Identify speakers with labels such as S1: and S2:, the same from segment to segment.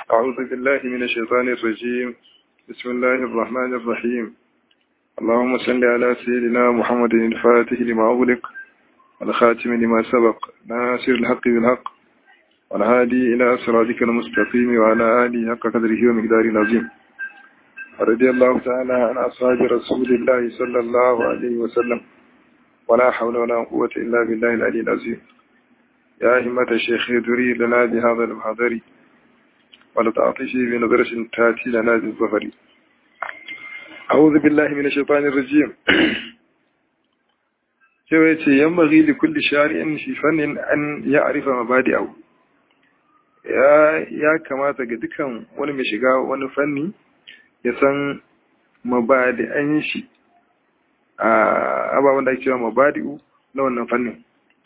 S1: أعوذ بالله من الشيطان الرجيم بسم الله الرحمن الرحيم اللهم صل على سيدنا محمد الفاتح لما أغلق والخاتم لما سبق ناصر الحق بالحق والهادي إلى صراطك المستقيم وعلى آله حق قدره ومقداره العظيم رضي الله تعالى عن أصحاب رسول الله صلى الله عليه وسلم ولا حول ولا قوة إلا بالله العلي العظيم يا همة الشيخ دري لنا بهذا المحضر ولتعطشي بنظرة تاتي لنا بالظفر أعوذ بالله من الشيطان الرجيم cewa ya ce yan bari da kulli shari'in shi fannin an ya arifa mabadi abu ya kamata ga dukan wani mai shiga wani fanni ya san mabadi'an shi a ababen da ake cewa mabadi'u na wannan fannin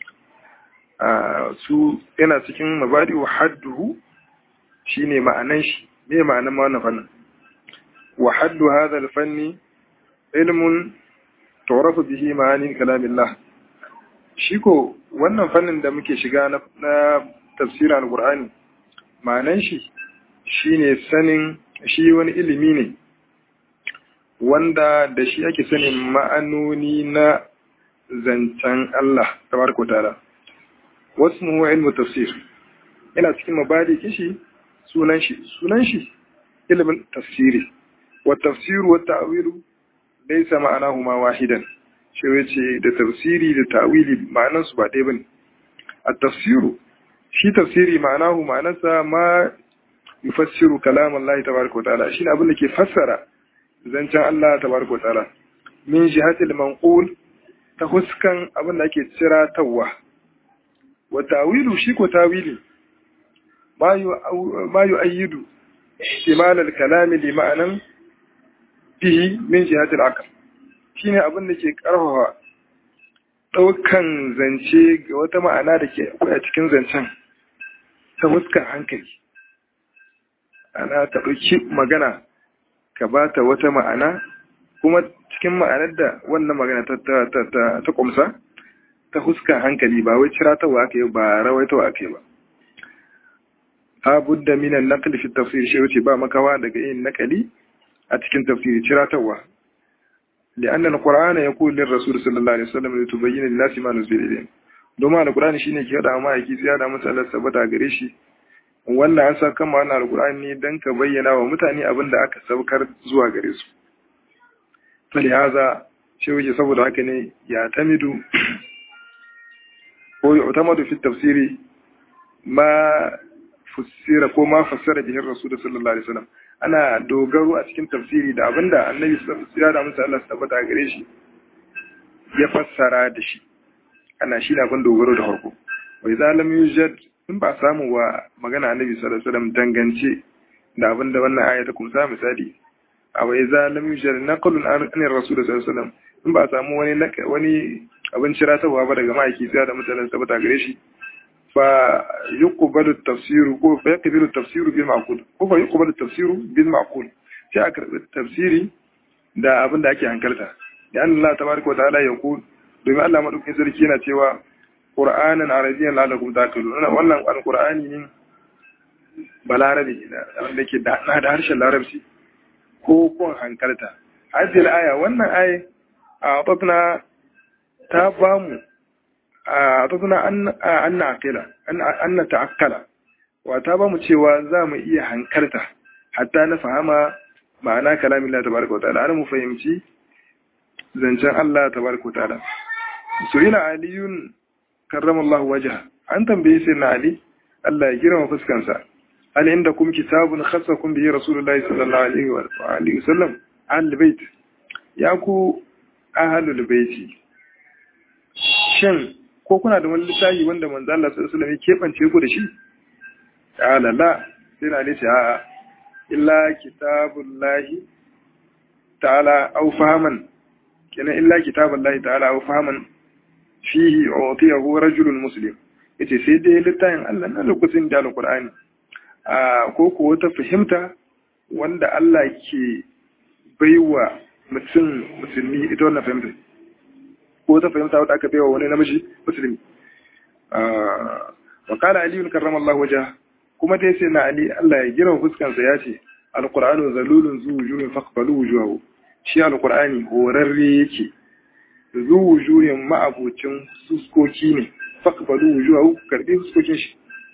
S1: su yana cikin mabadi'u hadduhu shine ma'anan shi me ma'anan ma wannan fannin wa haddu hadha al-fanni ilmun tu'rafu bihi ma'ani kalamillah shi ko wannan fannin da muke shiga na, na tafsirin al-qur'ani ma'anan shi shine sanin shi wani ilimi ne wanda da shi ake sanin ma'anoni na zancen Allah tabaraka ta'ala wasmu ilmu tafsir yana cikin mabadi kishi sunan shi sunan shi ilimin tafsiri wa tafsiru wa ta'wilu laysa ma'anahuma wahidan shi yace da tafsiri da ta'wili ma'anan su ba ɗaya bane at-tafsiru shi tafsiri ma'anahu ma'anarsa ma yufassiru kalam Allah tabaraka wa ta'ala shine abin da ke fassara zancen Allah tabaraka wa ta'ala min jihatil manqul ta huskan abin da ake ciratawa wa ta'wilu shi ko tawili ma yu'ayyidu ihtimal al-kalam li ma'anan fihi min jihatil aql shine abin da ke karfafa daukan zance ga wata ma'ana da ke akwai a cikin zancen ta fuskar hankali ana ta ɗauki magana ka ba ta wata ma'ana kuma cikin ma'anar da wannan magana ta ƙumsa ta fuskar hankali ba wai ciratawa aka yi ba rawaitawa aka yi ba abudda minan naqli fi tafsir shi wuce ba makawa daga yin nakali a cikin tafsiri ciratawa لأن القرآن يقول للرسول صلى الله عليه وسلم لتبين للناس ما نزل إليهم domin alkur'ani shine ke hada ma yake tsaya da mutane sabata gare shi wannan an saka ma wannan alkur'ani ne dan ka bayyana wa mutane abin da aka saukar zuwa gare su falihaza shi wuce saboda haka ne ya tamidu ko ya utamadu fi tafsiri ma fassira ko ma fassara bihin rasul sallallahu alaihi wasallam ana dogaro a cikin tafsiri da abinda annabi sallallahu alaihi wasallam ya da mutane sabata gare shi ya fassara da shi ana shi na ban dogaro da farko wai zalam yujad in ba samu wa magana annabi sallallahu alaihi wasallam dangance da abin da wannan aya ta kumsa misali a wai zalam yujad naqlun an rasul sallallahu alaihi wasallam in ba samu wani wani abin ciratawa ba daga ma'aiki sai da mutanen sabata gare shi fa yuqbalu tafsiru ko fa yaqbalu tafsiru bil ma'qul ko fa yuqbalu tafsiru bil ma'qul sai a karbi tafsiri da abin da ake hankalta da Allah tabaraka wa ta'ala ya ku domin Allah maɗaukin sarki yana cewa ƙur'anin arabiyyan lalakum taqilun wannan alqur'ani ne balarabi wanda ke da harshen larabci ko kun hankalta hadhihi aya wannan aya a tatna ta bamu a tatna an naqila an ta'akkala wa ta bamu cewa za mu iya hankalta hatta na fahama ma'ana kalamin Allah tabaraka wa ta'ala mu fahimci zancen Allah tabaraka wa ta'ala su'ila aliyun karramallahu wajha an tambaye sai na ali Allah ya girma fuskansa hal inda kum kitabun khassakum bihi rasulullahi sallallahu alaihi wa alihi wasallam ahlul bait ya ku ahlul baiti shin ko kuna da wani littafi wanda manzo Allah sallallahu alaihi wasallam ya kebance ku da shi qala la sai na ali ce a'a illa kitabullahi ta'ala aw fahaman kenan illa kitabullahi ta'ala aw fahaman fihi utiyahu rajulun muslim yace sai dai littafin Allah na lokacin da alqur'ani a ko ko wata fahimta wanda Allah ke baiwa mutum musulmi ita wannan fahimta ko wata fahimta wadda aka baiwa wani namiji musulmi wa qala ali karramallahu wajha kuma dai sai na ali Allah ya girma fuskansa ya ce alqur'anu zalulun zu wujuhin faqbalu wujuhahu shi alqur'ani horarre yake zu wujuhin ma'abucin fuskoki ne faqbalu wujuhahu karbi fuskokin shi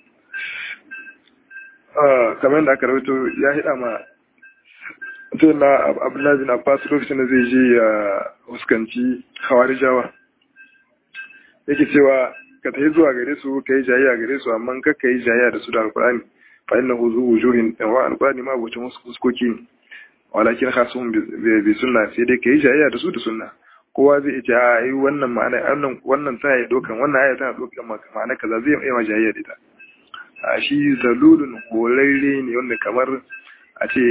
S1: kamar da aka rawaito ya hida ma sai na abdullahi bin abbas lokacin da zai je ya fuskanci hawarijawa yake cewa ka tafi zuwa gare su ka yi jayayya gare su amma ka ka yi jayayya da su da alkurani fa inna hu zuwu wujuhin wa alkurani ma abucin wasu fuskoki ne walakin khasuhum bi sunna sai dai ka yi jayayya da su da sunna kowa zai ce a yi wannan ma'ana wannan wannan tana yi dokan wannan aya tana dokan ma'ana kaza zai yi ma jayayya da ita a shi zalulun horarre ne wanda kamar a ce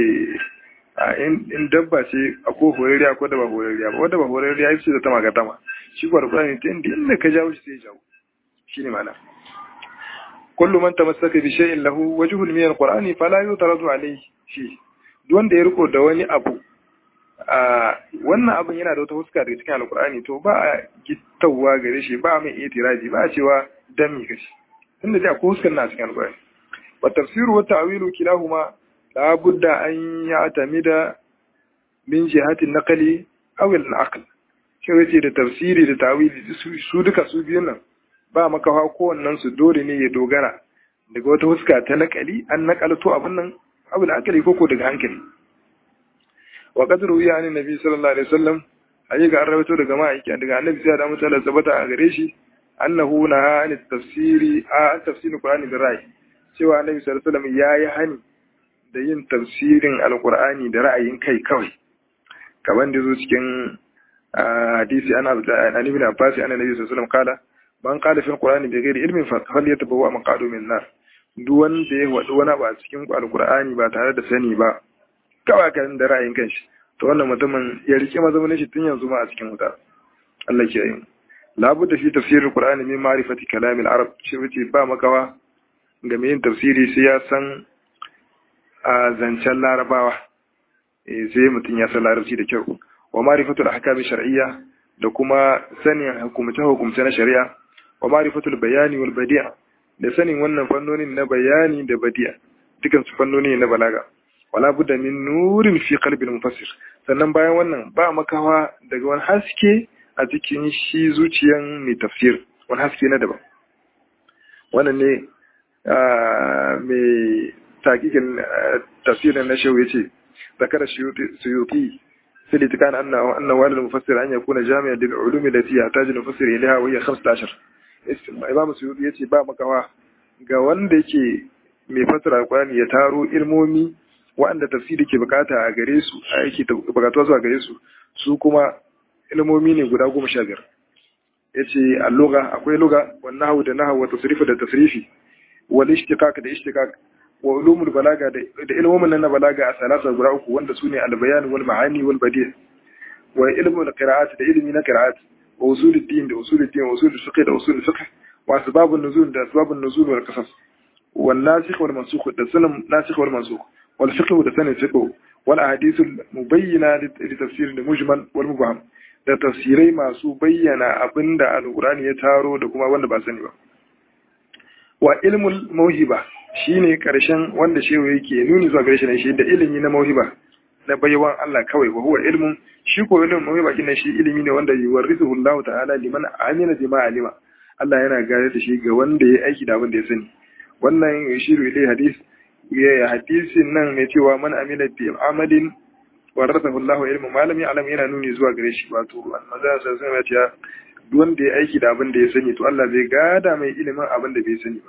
S1: in dabba ce akwai horarriya ko da ba horarriya ba wadda ba horarriya ya ce da ta magatama shi kuwa alkurani ta inda inda ka jawo shi sai jawo shi ne mana kullu man tamassaka bi shay'in lahu wajhun min alqur'ani fala yutaradu alayhi shi duk wanda ya riko da wani abu a wannan abin yana da wata huska daga cikin alqur'ani to ba a gittawa gare shi ba a mai itiraji ba a cewa dan mi kashi tunda dai akwai huskar na cikin alqur'ani wa tafsiru wa ta'wilu kilahuma la budda an ya'tamida min jihati naqli aw al-aql shi yace da tafsiri da ta'wili su duka su biyun nan ba makawa kowannen su dole ne ya dogara daga wata huska ta nakali an nakalto abin nan abin akali koko daga hankali wa qadru ya ni nabi sallallahu alaihi wasallam ayi ga rawaito daga ma'aiki daga annabi sai da mutala sabata a gare shi annahu na an tafsiri a tafsirin qur'ani da ra'ayi cewa annabi sallallahu alaihi wasallam yayi hani da yin tafsirin alqur'ani da ra'ayin kai kawai kaman da zo cikin hadisi ana an ibn abbas annabi sallallahu alaihi wasallam kala man qala fil qur'ani bi ghairi ilmin fa falyatabawwa maqadu min nar duk wanda ya wadi wani ba cikin alqur'ani ba tare da sani ba kawai kan da ra'ayin kanshi to wannan mutumin ya rike mazamin shi tun yanzu ma a cikin wuta Allah ke yi labu da fi tafsirin qur'ani min ma'rifati kalam al-arab shi wuce ba makawa ga mai yin tafsiri sai ya san a zancen larabawa eh sai mutum ya san larabci da kyau wa ma'rifatul ahkam shar'iyya da kuma sanin hukumce hukumce na shari'a wa ma'rifatul bayani wal badi'a da sanin wannan fannonin na bayani da badi'a dukan su fannoni na balaga wala budda min nurin fi qalbil mufassir sannan bayan wannan ba makawa daga wani haske a cikin shi zuciyan mai tafsir wani haske na daban wannan ne mai takikin tafsirin na shehu yace zakara suyuti في الاتكان أن أن والد المفسر أن يكون جامعا للعلوم التي يحتاج المفسر إليها وهي 15 Imam Suyuti yace ba makawa ga wanda yake mai fasara Alƙur'ani ya taro ilmomi waɗanda tafsiri ke bukata a gare su a yake bukatuwa zuwa gare su su kuma ilmomi ne guda goma sha biyar yace a lugha akwai lugha wan nahwu da nahwu wa tasrifu da tasrifi wal ishtiqaq da ishtiqaq wa ulumul balaga da ilmomin nan na balaga a salasa guda uku wanda su ne albayan wal ma'ani wal badi' wa ilmul qira'at da ilmi na qira'at wa usulul din da usulul din wa usulul fiqh da usulul fiqh wa asbabun nuzul da asbabun nuzul wal qasas wal nasikh wal mansukh da sanin nasikh wal mansukh wal fiqh da sanin fiqh wal ahadith al mubayyana li tafsir al mujmal wal mubham da tafsirai masu bayyana abinda alqur'ani ya taro da kuma wanda ba sani ba wa ilmul mawhiba shine karshen wanda shehu yake nuni zuwa gare shi ne shi da ilimi na mawhiba na baiwan Allah kawai wa huwa ilmun shi ko ilimin mawhiba kin shi ilimi ne wanda yuwarrithu Allah ta'ala liman amina bima alima Allah yana gare da shi ga wanda ya aiki da abin da ya sani wannan yashiru ilai hadis ya hadisin nan ne cewa man amila bi amalin warathahu Allah ilmu malami alam yana nuni zuwa gare shi wato annabi sallallahu alaihi wasallam ya duk wanda ya aiki da abin da ya sani to Allah zai gada mai ilimin abin da bai sani ba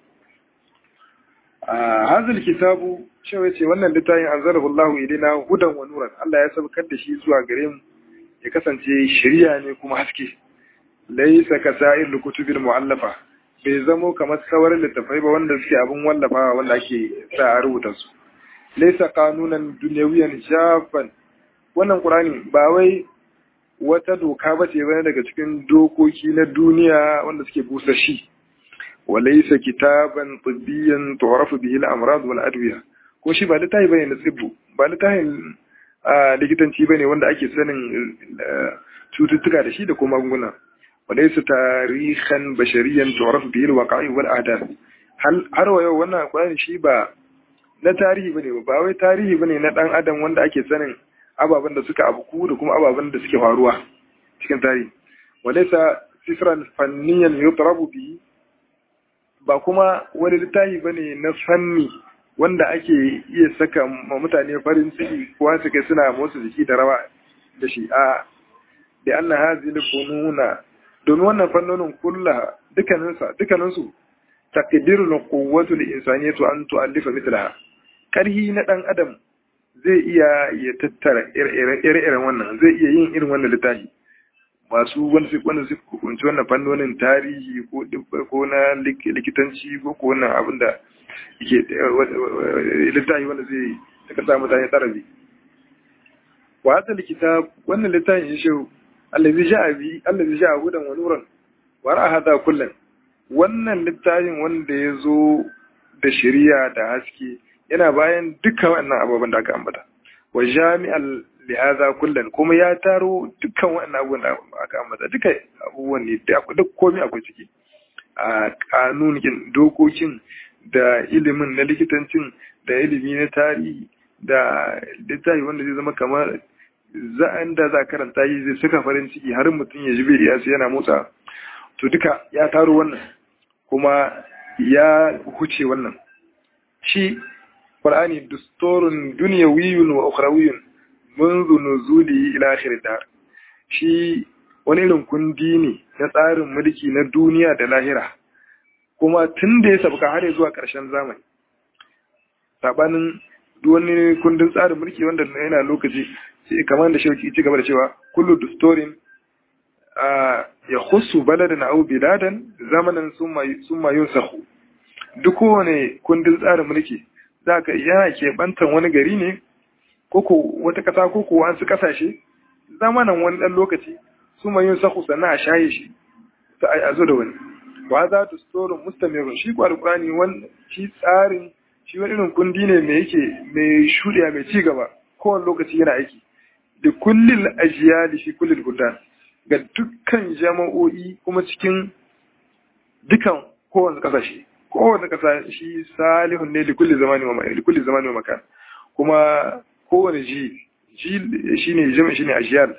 S1: a hazil kitabu cewa ce wannan littafin anzalahu Allahu ilaina hudan wa nuran Allah ya sabkar da shi zuwa gare mu ya kasance shari'a ne kuma haske laysa kasa'ir kutubil mu'allafa bai zamo kamar sauran littafai ba wanda suke abin wallafawa wanda ake sa a rubuta su laysa qanunan dunyawiyan shafan wannan qur'ani ba wai wata doka ba ce bane daga cikin dokoki na duniya wanda suke busa shi وليس كتابا طبيا تعرف به الامراض والادويه ko shi ba littafi bane na tsibbu ba littafin likitanci bane wanda ake sanin cututtuka da shi da kuma magunguna walaysa tarihan bashariyan tu'rafu bihi alwaqa'i wal ahdath har wa yau wannan alkur'ani shi ba na tarihi bane ba wai tarihi bane na dan adam wanda ake sanin ababen da suka abuku da kuma ababen da suke faruwa cikin tarihi walaysa sifran fanniyan yutrabu bi ba kuma wani littafi bane na fanni wanda ake iya saka ma mutane farin ciki ko su kai suna motsa jiki da rawa da shi a da anna hazil fununa domin wannan fannonin kullaha dukkaninsa dukkaninsu taqdirul quwwatu lil insaniyatu an tu'allifa mithlaha karhi na dan adam zai iya ya tattara ire-iren wannan zai iya yin irin wannan littafi masu wanda su wanda su kunci wannan fannonin tarihi ko ko na likitanci ko ko wannan abin da yake littafi wanda zai saka sa mutane tarabi wa hadha alkitab wannan littafin shi allazi ja'a bi allazi ja'a hudan wa nuran wa ra'a hada kullan wannan littafin wanda ya zo da shari'a da haske yana bayan dukkan wannan abubuwan da aka ambata wa jami'al lihaza kullan kuma ya taro dukkan wannan abubuwan da aka ambata duka abubuwan ne duk komai akwai ciki a kanunin dokokin da ilimin na likitancin da ilimi na tarihi da littafi wanda zai zama kamar za'an da za karanta yi zai saka farin ciki har mutum ya ji bai ya yana motsa to duka ya taro wannan kuma ya huce wannan shi qur'ani dusturun dunyawiyun wa ukhrawiyun منذ نزوله ila akhir dar shi wani irin kundi ne na tsarin mulki na duniya da lahira kuma tun da ya sabka har zuwa ƙarshen zamani sabanin duk wani kundin tsarin mulki wanda yana lokaci sai kamar da shauki ci gaba da cewa kullu dustorin ya khussu baladan aw biladan zamanan summa yunsahu duk kowane kundin tsarin mulki zaka yana ke bantan wani gari ne koko wata kasa koko wasu kasashe zamanan wani dan lokaci summa yunsahu sannan a shaye shi ta a zo da wani wa za ta storin mustamirun shi kwa alkurani wani shi tsarin shi wani irin kundi ne mai yake mai shuɗiya mai ci gaba kowane lokaci yana aiki da kullin ajiyali shi kullin gudan ga dukkan jama'o'i kuma cikin dukan kowane kasashe kowane kasa shi salihun ne da kulli zamani wa da kulli zamani wa makan kuma kowane ji ji shine jama'a shine ajiyal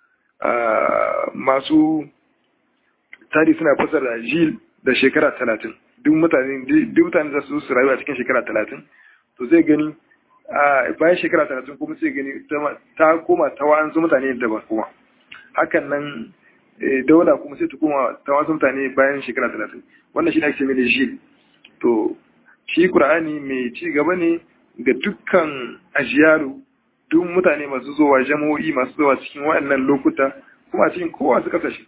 S1: masu tari suna fasara jil da shekara talatin duk mutane duk mutane za su su rayu a cikin shekara talatin to zai gani a bayan shekara talatin kuma sai gani ta koma ta wa'ansu mutane daban kuma hakan nan daula kuma sai ta koma ta wasu mutane bayan shekara talatin wannan shi ne ake mai jil to shi qur'ani mai ci gaba ne ga dukkan ajiyaru duk mutane masu zuwa jama'o'i masu zuwa cikin waɗannan lokuta kuma cikin kowa su kasashe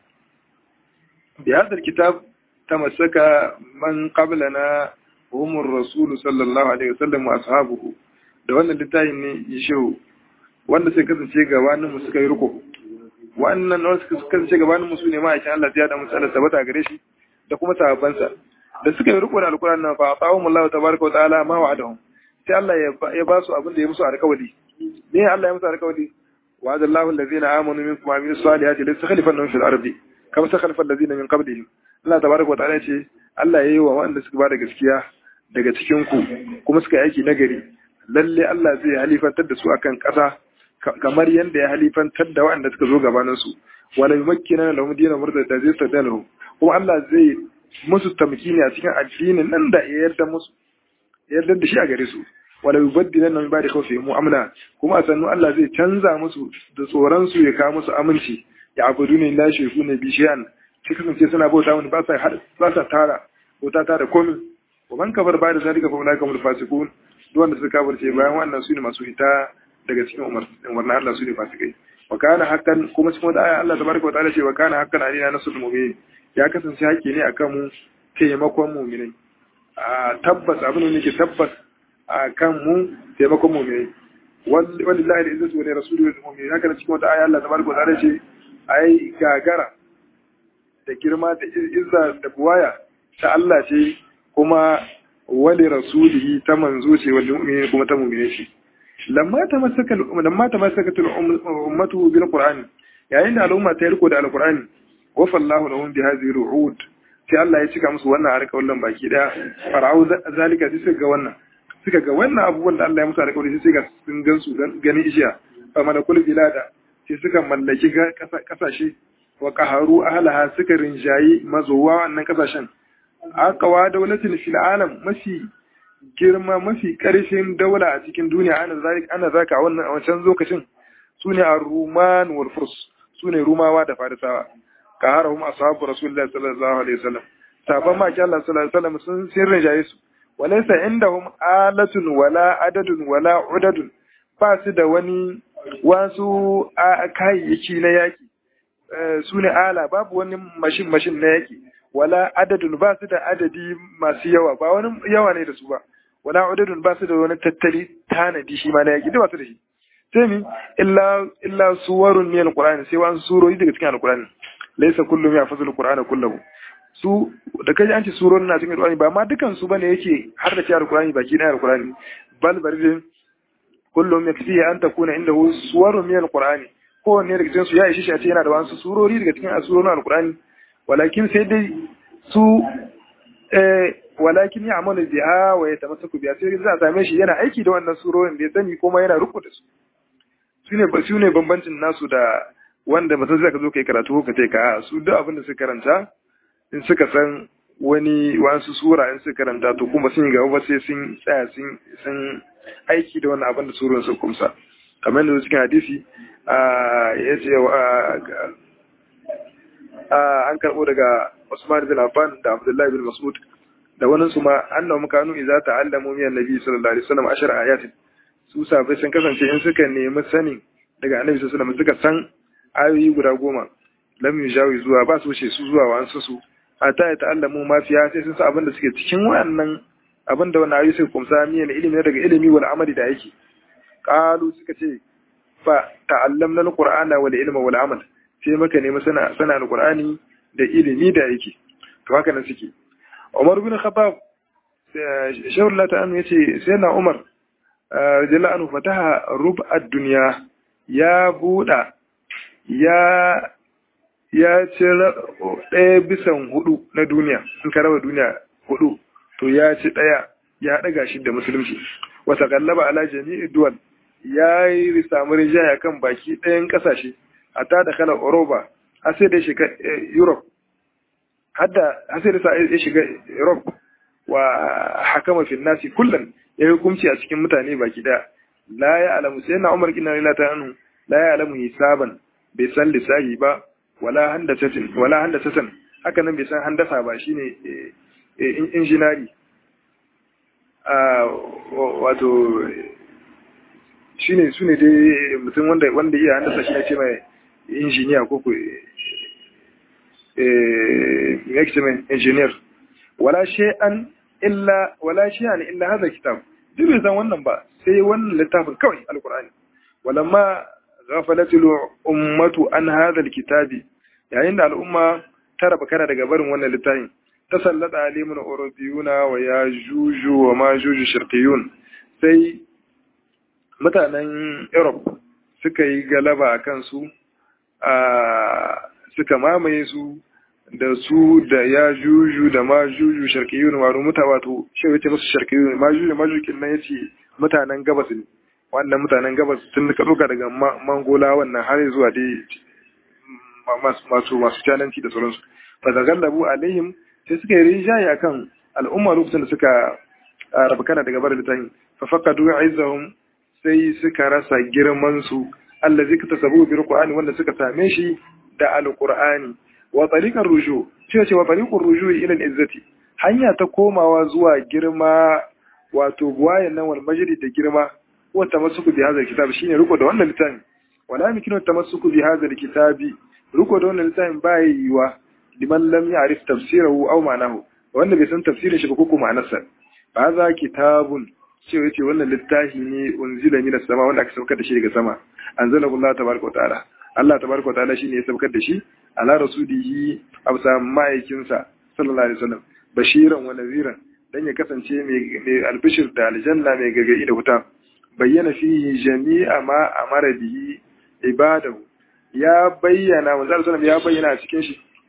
S1: بهذا الكتاب تمسك من قبلنا هم الرسول صلى الله عليه وسلم واصحابه da wannan littafin ne ya shehu wanda sai kasance gabanin mu suka yi riko wannan wanda suka kasance gabanin mu su ne ma'aikin Allah ya da musu Allah tabbata gare shi da kuma sahabbansa da suka yi riko da alquran nan fa atahum Allah tabaraka wa ta'ala ma wa'adahum sai Allah ya ba su abin da ya musu alƙawari ne Allah ya musu alƙawari wa'ada Allahu allazina amanu minkum wa amilus salihati la yastakhlifannahum fil ardi kama ta khalfar da zina min qablihim Allah tabaraka wa ta'ala ce Allah yayi wa wanda suka bada gaskiya daga cikin ku kuma suka yi aiki nagari lalle Allah zai halifantar da su akan ƙasa kamar yadda ya halifantar da waɗanda suka zo gabanin su wala yumakkina lahum dinan murda da zai tadalu kuma Allah zai musu tamkini a cikin addinin nan da ya yarda musu yarda da shi a gare su wala yubaddilana min ba'di khawfihim amna kuma a sannu Allah zai canza musu da tsoron su ya kawo musu aminci ya abudu ne la shirku ne bi shi'an sai kasance suna bauta wani ba sa ba sa tara bauta ta da komai wa man kafar ba da zalika fa ulaka mul fasiqun duk wanda suka kafirce bayan wannan su ne masu hita daga cikin umar umarna Allah su ne fasikai wa kana hakan kuma cikin wata aya Allah tabaraka wa ta'ala ce wa kana hakan alina nasrul mu'minin ya kasance haƙƙi ne akan mu taimakon mu'minai a tabbas abin da yake tabbas a kan mu taimakon mu'minai wallahi al-izzatu wa li rasulihi wal mu'minin haka cikin wata aya Allah tabaraka wa ta'ala ce ai gagara da girma da izza da buwaya ta Allah ce kuma wali rasulihi ta manzo ce wal mu'minin kuma ta mu'mine shi lamma ta masaka lamma ta masaka ummatu bil qur'an yayin da al'umma ta riko da alqur'ani wa fallahu lahum bi hadhihi ru'ud sai Allah ya cika musu wannan alƙawarin baki daya fara'u zalika sai suka ga wannan suka ga wannan abubuwan da Allah ya musu alƙawari sai ga sun gan su ganin ishiya fa malakul bilada sai suka mallaki kasashe wa qaharu ahlaha suka rinjayi mazowa wannan kasashen aqwa dawlatin fil alam mafi girma mafi ƙarfin daula a cikin duniya ana zalik ana zaka wannan a wancan lokacin sune ar-ruman wal furs sune rumawa da farisawa qaharahum ashabu rasulullahi sallallahu alaihi wasallam sahabban ma Allah sallallahu alaihi wasallam sun sirrin jaye su walaysa indahum alatun wala adadun wala udadun ba su da wani wasu kayayyaki na yaki su ne ala babu wani mashin mashin na yaki wala adadun ba su da adadi masu yawa ba wani yawa ne da su ba wala udadun ba su da wani tattali tanadi shi ma na yaki ba su da shi sai mi illa illa suwarun min alqur'ani sai wani surori daga cikin alqur'ani laysa kullu ma yafzul alqur'ana kullahu su da kaji an ce surorin na cikin alqur'ani ba ma dukan su bane yake har da cikin alqur'ani baki na alqur'ani bal bari kullum yakfi an takuna indahu suwarun min alqur'ani kowanne daga cikin su ya ishi shi a ce yana da wasu surori daga cikin surorin alqur'ani walakin sai dai su eh walakin ya amalu biha wa yatamassaku biha sai za a same shi yana aiki da wannan surorin da ya sani kuma yana riko da su sune ba sune bambancin nasu da wanda mutum zai ka zo kai karatu ko ka ce ka su duk abin da suka karanta in suka san wani wasu sura in suka karanta to kuma sun gaba ba sai sun tsaya sun sun aiki da wannan abin da surun su kumsa kamar yadda cikin hadisi ya ce an karɓo daga Usman bin Affan da Abdullahi bin Mas'ud da wani su ma annahum kanu idza ta'allamu min annabi sallallahu alaihi wasallam ashar ayatin su sabai sun kasance in suka nemi sanin daga annabi sallallahu alaihi wasallam suka san ayoyi guda goma lam yujawi zuwa ba su wuce su zuwa wa su su hatta ya ta'allamu ma fiya sai sun san abin da suke cikin wannan abin da wannan ayoyi suka kumsa miyan ilimi daga ilimi wal amali da yake qalu suka ce fa ta'allamna alqur'ana wal ilma wal amal sai maka nemi sana sana alqur'ani da ilimi da yake to haka nan suke Umar bin Khattab shawar Allah ta'ala yace sai na Umar radiyallahu anhu fataha rub'ad dunya ya buda ya ya ci ɗaya bisan hudu na duniya in ka raba duniya hudu to ya ci ɗaya ya ɗaga shi da musulunci wata kallaba ala jami'i duwal ya yi samu rijaya kan baki ɗayan ƙasashe a ta da kala Oroba har sai da ya shiga Europe hadda har sai da ya shiga Europe wa hakama fil nasi kullum ya hukunci a cikin mutane baki ɗaya la ya alamu sai na Umar kina lila ta anu la ya alamu hisaban bai san lissahi ba wala handasatin wala handasatan haka nan bai san handasa ba shine injinari a wato shine su ne dai mutum wanda wanda iya handasa shi ne ce mai injiniya ko ku eh ce mai engineer wala shay'an illa wala shay'an illa hadha kitab duk bai san wannan ba sai wannan littafin kawai alqur'ani walamma ghafalatul ummatu an hadha alkitabi yayin da al'umma ta raba kana daga barin wannan littafin tasallata alimun urubiyuna wa ya juju wa ma juju shirqiyun sai mutanen Europe suka yi galaba a kansu a suka mamaye su da su da ya juju da ma juju shirqiyun wato muta wato shi yace musu shirqiyun ma juju ma juju nan yace mutanen gabas ne wannan mutanen gabas tun ka doka daga mangola wannan har zuwa dai masu masu cananci da sauransu fa zagallabu alaihim sai suka yi rinjaye akan al'umma lokacin da suka rabu kana daga barin littafin fa faqadu izzahum sai suka rasa girman su allazi ka tasabu bi alqur'ani wanda suka same shi da alqur'ani wa tariqar ruju cewa cewa tariqur ruju ila izzati hanya ta komawa zuwa girma wato buwayen nan wal majri da girma wa tamassuku bi hadha alkitab shine riko da wannan littafin wala yumkinu tamassuku bi hadha alkitabi riko da wannan littafin ba yiwa liman lam ya'rif tafsirahu aw ma'nahu wanda bai san tafsirin shi ba ko ma'anarsa ba za kitabun cewa yace wannan littafi ne unzila min sama wanda aka saukar da shi daga sama anzalahu Allah tabaraka ta'ala Allah tabaraka ta'ala shine ya saukar da shi ala rasulihi absa ma'aikinsa sallallahu alaihi wasallam bashiran wa naziran dan ya kasance mai albishir da aljanna mai gargadi da wuta bayyana fihi jami'a ma amara bihi ibadahu ya bayyana manzo sallallahu ya bayyana a cikin shi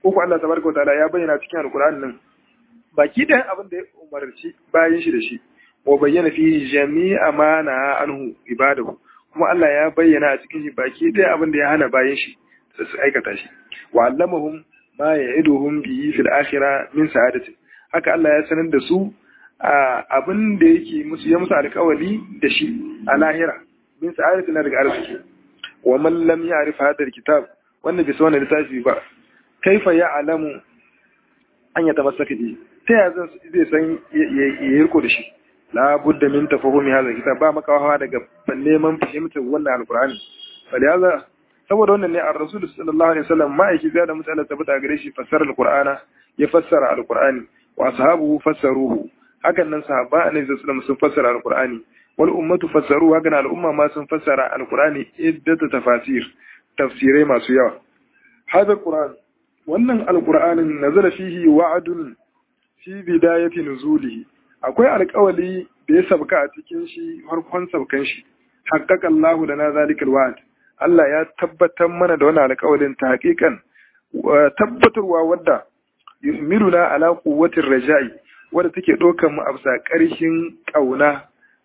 S1: ko Allah tabaraka wa ta'ala ya bayyana cikin alqur'ani nan baki da abin da ya umarci bayan shi da shi wa bayyana fi jami'a ma na anhu ibadahu kuma Allah ya bayyana a cikin shi baki da abin da ya hana bayan shi su aikata shi wa allamahum ma ya'iduhum bihi fil akhirah min sa'adati haka Allah ya sanar da su abin da yake musu ya musu alƙawari da shi a lahira min sa'adati na daga arziki wa man lam ya'rif hadha kitab wanda bai san wannan littafi ba kaifa ya'lamu an yatamassaka bi ta ya zai san ya riko da shi la budda min tafahumi hadha kitab ba makawa daga neman fahimtar wannan alqur'ani faliyaza saboda wannan ne ar rasul sallallahu alaihi wasallam ma'aiki zai da mutane tabbata gare shi fassara alqur'ana ya fassara alqur'ani wa ashabuhu fassaruhu hakan nan sahaba annabi sallallahu alaihi wasallam sun fassara alqur'ani wal ummatu fassaru hakan al'umma ma sun fassara alqur'ani iddatu tafasir tafsirai masu yawa hadha alqur'an wannan alqur'anin nazala fihi wa'dun fi bidayati nuzulihi akwai alƙawali da ya sabka a cikin shi farkon sabkan shi haqqaqa Allah lana zalikal wa'd Allah ya tabbatar mana da wannan alƙawalin ta haƙiƙan tabbatarwa wadda yuhmiluna ala quwwatir raja'i wadda take ɗaukar mu a bisa ƙarshen ƙauna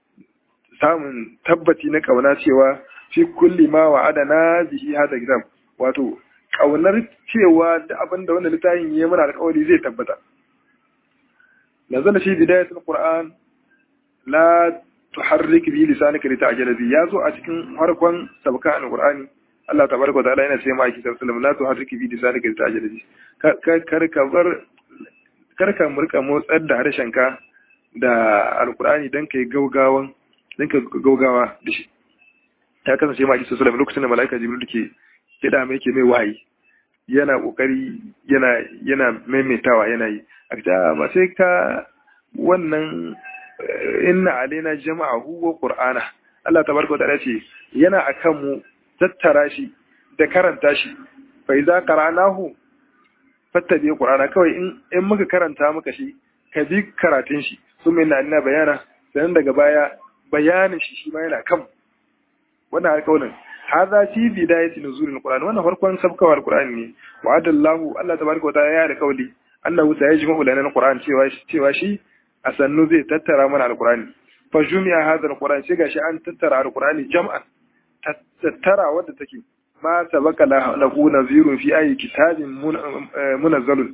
S1: samun tabbaci na ƙauna cewa fi kulli ma wa'adana bihi hada kitab wato ƙaunar cewa da abin da wannan littafin ya mana alƙawari zai tabbata nazala fi bidayatul qur'an la tuharrik bi lisanika lita'jala bi yazo a cikin farkon sabka alqur'ani Allah tabaraka wa ta'ala yana ce ma aiki sallallahu la tuharrik bi lisanika lita'jala bi kar ka bar kar ka murka motsar da harshenka da alqur'ani dan kai gaugawan dan ka gaugawa da shi ta kasance ma aiki sallallahu lokacin da malaika jibril ke kida mai ke mai wahayi yana kokari yana yana maimaitawa yana yi a ba sai ka wannan inna alaina jama'ahu wa qur'ana Allah tabaraka wa ta'ala ce yana akan mu tattara shi da karanta shi fa idza qara'nahu fattabi qur'ana kawai in in muka karanta muka shi ka bi karatun shi sun inna alaina bayana sannan daga baya bayanin shi shi ma yana kan wannan alƙawarin hadha fi bidayati nuzulil qur'an wannan farkon sabkawar qur'ani ne wa'adallahu Allah tabaraka wa ta'ala ya da kauli annahu sayajma'u lana alquran cewa cewa shi a sannu zai tattara mana alqurani fa jumi'a hadha alquran sai gashi an tattara alqurani jam'an tattara wadda take ma sabaka lahu nazirun fi ayi kitabin munazzalun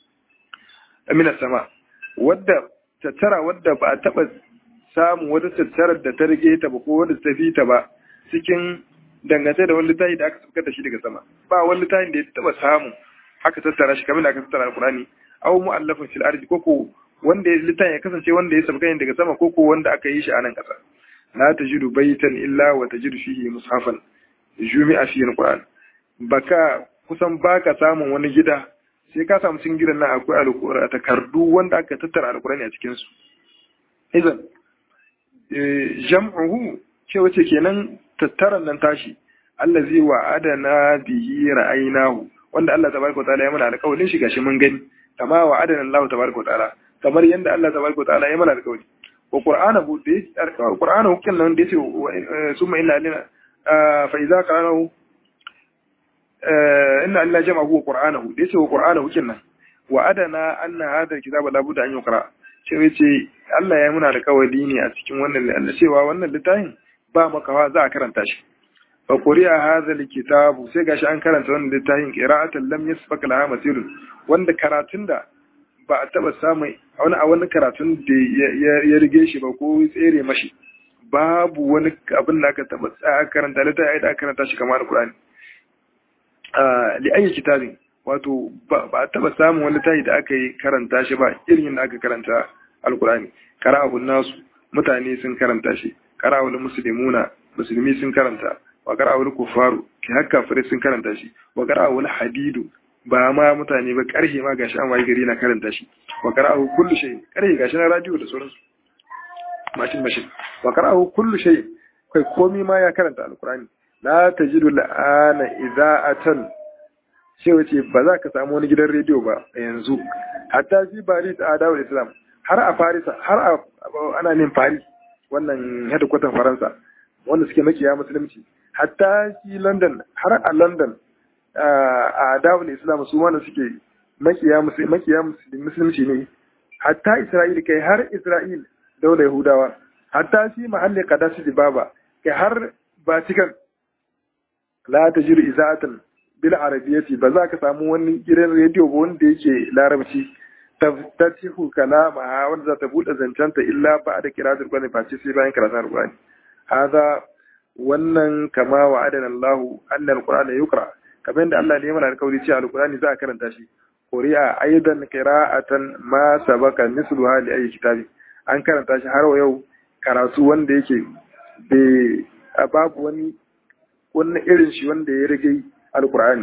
S1: min as-sama wadda tattara wadda ba a taba samu wata tattarar da ta rige ta ba ko wadda ta fi ta ba cikin dangance da wani littafi da aka saukar da shi daga sama ba wani littafin da ya taba samu aka tattara shi kamar da aka tattara alqurani aw mu'allafin fil ardi koko wanda ya littafin ya kasance wanda ya sabka daga sama koko wanda aka yi shi a nan kasa la tajidu baytan illa wa tajidu fihi mushafan jumi'a fi alquran baka kusan baka samun wani gida sai ka samu cikin gidan nan akwai alqur'ani takardu wanda aka tattara alqurani a cikin su idan jam'uhu ce wace kenan tattaran nan tashi allazi wa'adana bihi ra'aynahu wanda Allah tabaraka ta'ala ya mana alƙawarin shi gashi mun gani kama wa adana Allah tabaraka ta'ala kamar yanda Allah tabaraka ta'ala ya mana alƙawari wa qur'anahu da qur'anahu kin nan da yace summa inna alina fa idza qara'nahu inna Allah jama'ahu wa qur'anahu da yace wa qur'anahu kin nan wa adana anna hadha alkitaba la budda an yuqra ce yace Allah ya muna alƙawari ne a cikin wannan cewa wannan littafin ba makawa za a karanta shi fa quri'a hadha alkitabu sai gashi an karanta wannan littafin qira'atan lam yasbaq laha masirun wanda karatun da ba a taba samu wani a wani karatun da ya rige shi ba ko tsere mashi babu wani abin da aka taba tsaya karanta littafin da aka karanta shi kamar alqur'ani li ayi kitabin wato ba a taba samun wani littafi da aka yi karanta shi ba irin da aka karanta alqur'ani qara'ahu nasu mutane sun karanta shi qara'ahu muslimuna musulmi sun karanta wa qara'ul kufaru ki hakka fare sun karanta shi wa qara'ul hadidu ba ma mutane ba karhe ma gashi an wayi gari na karanta shi wa qara'u kullu shay karhe gashi na radio da sauransu mashin mashin wa qara'u kullu shay kai komi ma ya karanta alqur'ani la tajidu la'ana ida'atan sai wace ba za ka samu wani gidan rediyo ba a yanzu hatta fi Paris a dawul Islam har a Paris har a ana nin Paris wannan hedikwatan Faransa wanda suke makiya musulunci hatta shi London har a London a dawul Islam su wanda suke makiya makiya musulunci ne hatta Isra'il kai har Isra'il daular Yahudawa hatta fi mahalli qadasi baba kai har Vatican la tajiru izatan bil arabiyyati ba za ka samu wani gidan rediyo ba wanda yake larabci taftatihu kalama wanda za ta bude zancanta illa ba da kiratul qur'ani face sai bayan karatun qur'ani hada wannan kama wa adana Allah anna alqur'ana yukra kamar yadda Allah ne ya mana alƙawari cewa alqur'ani za a karanta shi quri'a aidan qira'atan ma sabaka misluha li ayi kitabi an karanta shi har yau karatu wanda yake bai babu wani wannan irin shi wanda ya rage alqur'ani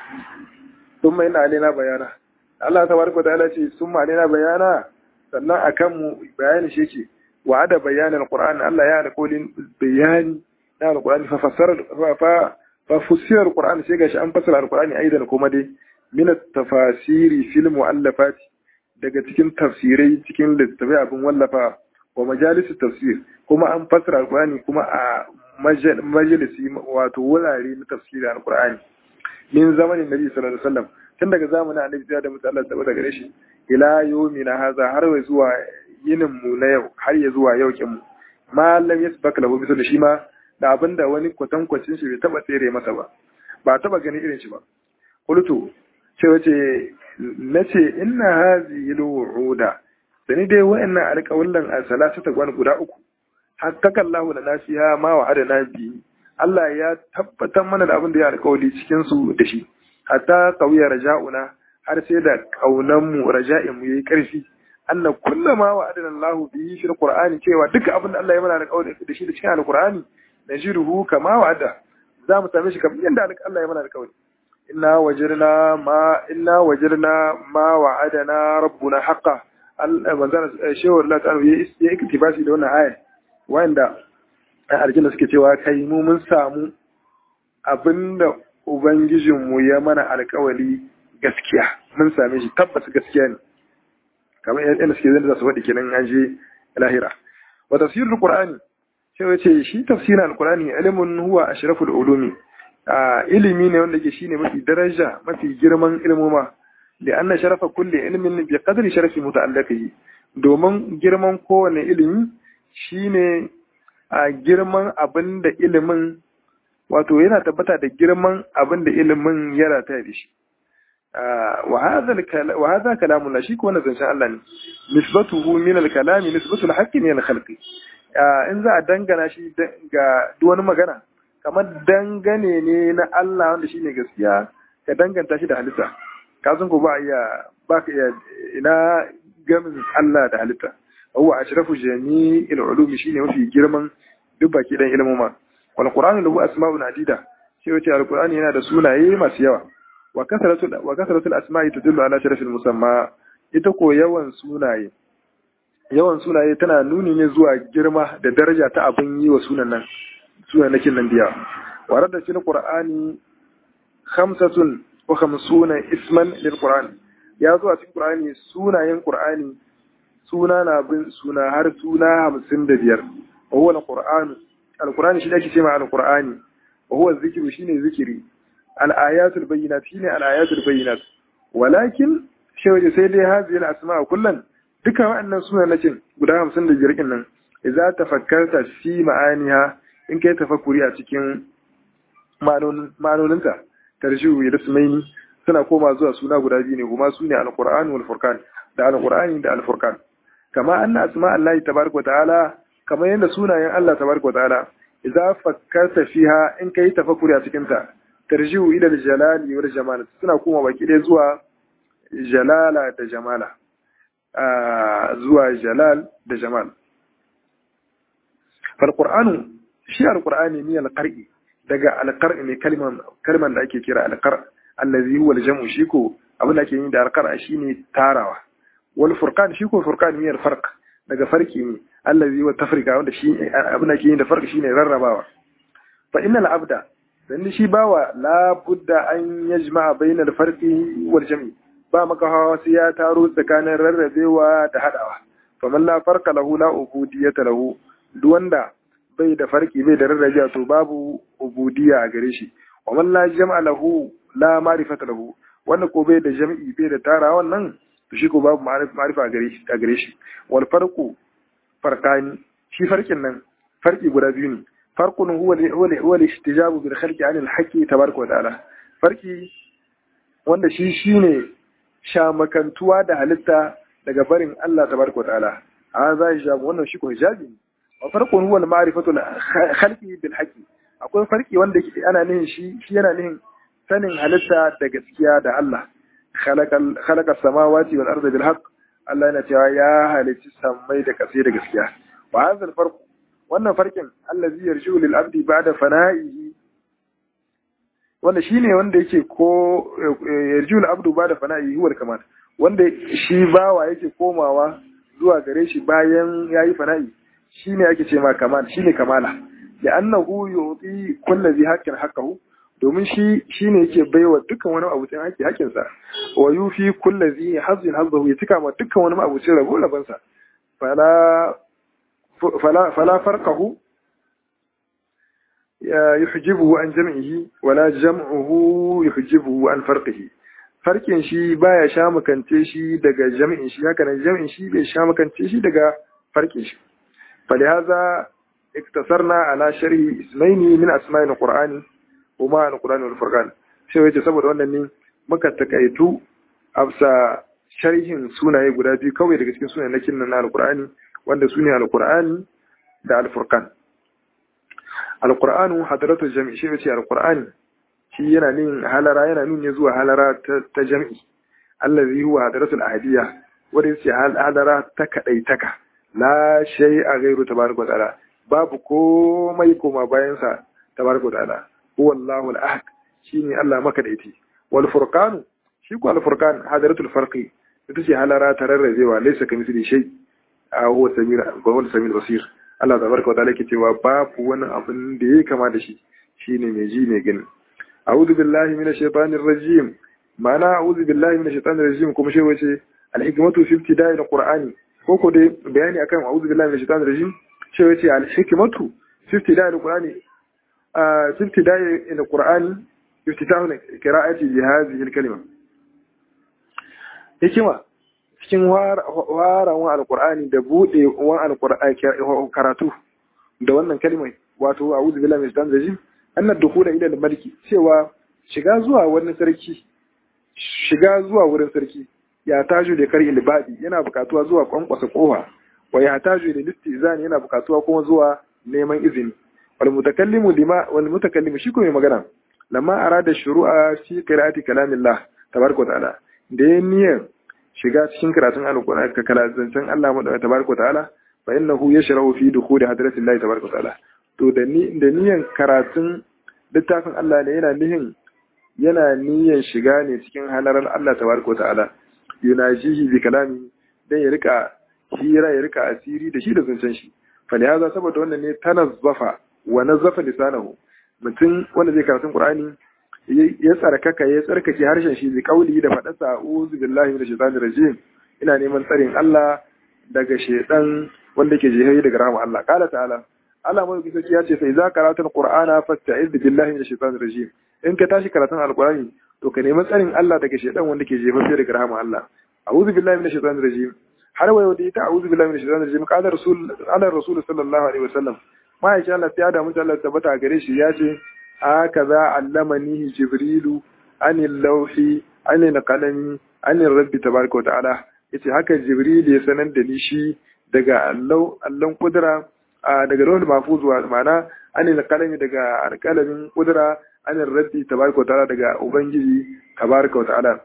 S1: thumma inna alaina bayana Allah tabaraka ta'ala ce summa alaina bayana sannan akan mu bayani shi yake wa'ada bayanin alqur'ani Allah ya da kolin bayani na alqur'ani fa fassara fa fa fussira alqur'ani sai gashi an fassara alqur'ani aidan kuma dai min at-tafasiri fil mu'allafat daga cikin tafsirai cikin littattafai abin wallafa wa majalis tafsir kuma an fassara alqur'ani kuma a majalisi wato wurare na tafsirin alqur'ani min zamanin nabi sallallahu alaihi wasallam tun daga zamanin annabi sai da mutalla saboda gare shi ila yawmina haza har zuwa yinin mu na yau har ya zuwa yau kin mu malam yasbak lahu bisu da shi ma da abinda wani kwatankwacin shi bai taba tsere masa ba ba taba ganin irin shi ba qultu ce wace nace inna hazihi alwuda sani dai wa'annan alƙawallan a salatu ta gwan guda uku hatta kallahu da nasiha ma wa'ada na bi Allah ya tabbatar mana da abin da ya alƙawali cikin su da shi hatta qawiya raja'una har sai da kaunan mu raja'in mu yayi ƙarfi anna kullama wa'adana Allah bihi fil Qur'ani cewa duka abin da Allah ya mana alƙawari da shi da cikin Al-Qur'ani najiruhu kama wa'ada za mu same shi kamar yadda Allah ya mana alƙawari inna wajirna ma inna wajirna ma wa'adana rabbuna haqqan manzana shehu Allah ta'ala ya iktibasi da wannan aya wanda aljanna suke cewa kai mu mun samu abinda ubangijinmu ya mana alkawali gaskiya mun same shi tabbas gaskiya ne kamar yadda suke zai da su faɗi kenan an je lahira wa tafsirul qur'ani sai wace shi tafsirin alqur'ani ilmun huwa ashraful ulumi ilimi ne wanda ke shine mafi daraja mafi girman ilmuma da anna sharafa kulli ilmin bi qadri sharafi muta'alliqihi domin girman kowane ilimi shine a girman abin da ilimin wato yana tabbata da girman abin da ilimin ya rata da shi wa hadha kalamun la shi ko wannan zancen Allah ne nisbatuhu min al-kalami nisbatu al-haqqi min al-khalqi in za a dangana shi ga duk wani magana kamar dangane ne na Allah wanda shine gaskiya ka danganta shi da halitta ka san ko ba iya ba ka iya ina gamin Allah da halitta huwa ashrafu jami'il ulumi shine mafi girman duk baki dan ilmuma wal qur'anu lahu asma'un adida shi wace alqur'ani yana da sunaye masu yawa wa kasratu wa kasratu asma'i tadullu ala sharafil musamma ita ko yawan sunaye yawan sunaye tana nuni ne zuwa girma da daraja ta abin yi wa sunan nan sunan nakin nan biya wa radda fil qur'ani khamsatun wa khamsuna isman lil qur'an ya zo a cikin qur'ani sunayen qur'ani suna na bin suna har suna hamsin da biyar wa huwa al-qur'an al-qur'an shi ake cewa al-qur'ani wa huwa zikru shine zikiri al-ayatul bayyinat shine al-ayatul bayyinat walakin shi sai dai hazi al-asma kullan duka waɗannan sunayen guda hamsin da biyar nan idza tafakkarta fi ma'aniha in kai tafakkuri a cikin ma'anoninta tarjihu ya dasmaini suna koma zuwa suna guda biyu ne kuma su ne al-qur'an wal furqan da al-qur'ani da al-furqan kama anna asma Allah tabaraka wa ta'ala kama yanda sunayen Allah tabaraka wa ta'ala idza fakkarta fiha in kai tafakkuri a cikin ta tarjihu ila al-jalali wal jamal suna koma baki dai zuwa jalala da jamala zuwa jalal da jamal fal qur'anu shi al-qur'ani ne al-qar'i daga al-qar'i ne kalman kalman da ake kira al-qar' allazi huwa al-jam'u shi ko abin da ake yi da al-qar' shine tarawa wal furqan shi ko furqan ne farq daga farki ne allazi wa tafrika wanda shi abin da ke yin da farq shine rarrabawa fa innal abda dan shi bawa la budda an yajma'a bayna al farqi wal jam'i ba maka hawa sai ya taro tsakanin rarrabewa da hadawa fa man la farqa lahu la ubudiyata lahu duk wanda bai da farki bai da rarrabewa to babu ubudiyya a gare shi wa man la jam'a lahu la ma'rifata lahu wanda ko bai da jam'i bai da tara wannan to shi ko babu ma'arifa a gare shi a gare shi wal farqu farqani shi farkin nan farki guda biyu ne farqun huwa huwa huwa al-istijabu bil khalqi anil haqqi tabaraka wa ta'ala farki wanda shi shine shamakantuwa da halitta daga barin Allah tabaraka wa ta'ala a za hijabu wannan shi ko hijabi ne wa farqun huwa al-ma'rifatu khalqi bil haqqi akwai farki wanda ana nihin shi shi yana nihin sanin halitta da gaskiya da Allah khalaqa samawati wal arda bil haqq Allah yana cewa ya halicci samai da kasai da gaskiya wa hadha al farq wannan farkin allazi yarju lil abdi ba'da fana'ihi wanda shine wanda yake ko yarju lil abdu ba'da fana'ihi huwa kamal wanda shi bawa yake komawa zuwa gare shi bayan yayi fana'i shine ake ce ma kamal shine kamala da annahu yuti kullu zi haqqin haqqahu domin shi shine yake baiwa dukkan wani abucin haƙƙi haƙƙinsa wa yufi kullu zi hazin hazzahu ya cika ma dukkan wani abucin rabo rabansa fala fala fala farqahu ya yuhjibuhu an jam'ihi wala jam'uhu yuhjibuhu an farqihi farkin shi baya sha makance shi daga jam'in shi haka nan jam'in shi bai sha makance shi daga farkin shi فلهذا اقتصرنا على شرح اسمين من اسماء القران وما القران والفرقان sai wace saboda wannan ne muka takaitu afsa sharhin sunaye guda biyu kawai daga cikin sunayen nakin na alqur'ani wanda sune alqur'ani da alfurqan alqur'anu hadratu jami' shi wace alqur'ani shi yana nin halara yana nuni zuwa halara ta jami'i allazi huwa hadratul ahadiyya wanda yace halara ta kadaitaka la shay a gairu tabaraka ta'ala babu komai koma bayan sa tabaraka ta'ala huwa Allahu al-ahad shine Allah maka da iti wal furqan shi ko al furqan hadaratul farqi ita ce halara tararrazewa laysa kamithli shay a huwa samir ba huwa samir basir Allah tabaraka ta'ala yake cewa babu wani abin da yake kama da shi shine mai ji mai gani a'udhu billahi minash shaitanir rajim ma'ana a'udhu billahi minash shaitanir rajim kuma shi wace al-hikmatu fi ibtida'il qur'ani ko ko dai bayani akan a'udhu billahi minash shaitanir rajim shi wace al-hikmatu fi ibtida'il qur'ani a fi ibtida'il qur'ani iftitahu qira'ati bi hadhihi al-kalima hikima cikin warawan alqur'ani da bude wan alqur'ani karatu da wannan kalimai wato a'udhu billahi minash shaitanir rajim anna dukhula ila al-maliki cewa shiga zuwa wani sarki shiga zuwa wurin sarki ya taju da kar ilbadi yana bukatuwa zuwa kwankwasa kowa wa ya taju da listizani yana bukatuwa kuma zuwa neman izini wal mutakallimu lima wal mutakallimu shi ko mai magana lamma arada shuru'a fi qira'ati kalamillah tabaraka ta'ala da ya niyyar shiga cikin karatun alqur'ani ka kalazancin Allah mu tabaraka ta'ala fa innahu yashrahu fi dukhuli hadratillahi tabaraka ta'ala to da ni da niyyar karatun littafin Allah ne yana nihin yana niyyar shiga ne cikin halarar Allah tabaraka ta'ala yunajihi bi kalami dan ya rika hira ya rika asiri da shi da zancen shi falihaza saboda wannan ne tanazzafa wa nazzafa lisanahu mutum wanda zai karatun qur'ani ya tsarkaka ya tsarkake harshen shi bi kauli da faɗa sa'uzu billahi minash shaitanir rajim ina neman tsarin Allah daga shaitan wanda ke jihari daga rahama Allah qala ta'ala Allah mai kusa ya ce sai za karatun qur'ana fasta'iz billahi minash shaitanir rajim in ka tashi karatun alqur'ani to ka nemi tsarin Allah daga shaitan wanda ke jefa daga rahama Allah a'udhu billahi minash shaitanir rajim har wayo da ita a'udhu billahi minash shaitanir rajim qala rasul ala rasul sallallahu alaihi wasallam ma insha Allah ya da mutum Allah tabbata gare shi ya ce hakaza allamani jibrilu anil lawhi anil qalami anil rabbi tabaraka wa ta'ala yace haka jibril ya sanar da ni shi daga allau allon kudura daga rawul mahfuz wa ma'ana anil qalami daga alqalamin kudura anil rabbi tabaraka wa ta'ala daga ubangiji tabaraka wa ta'ala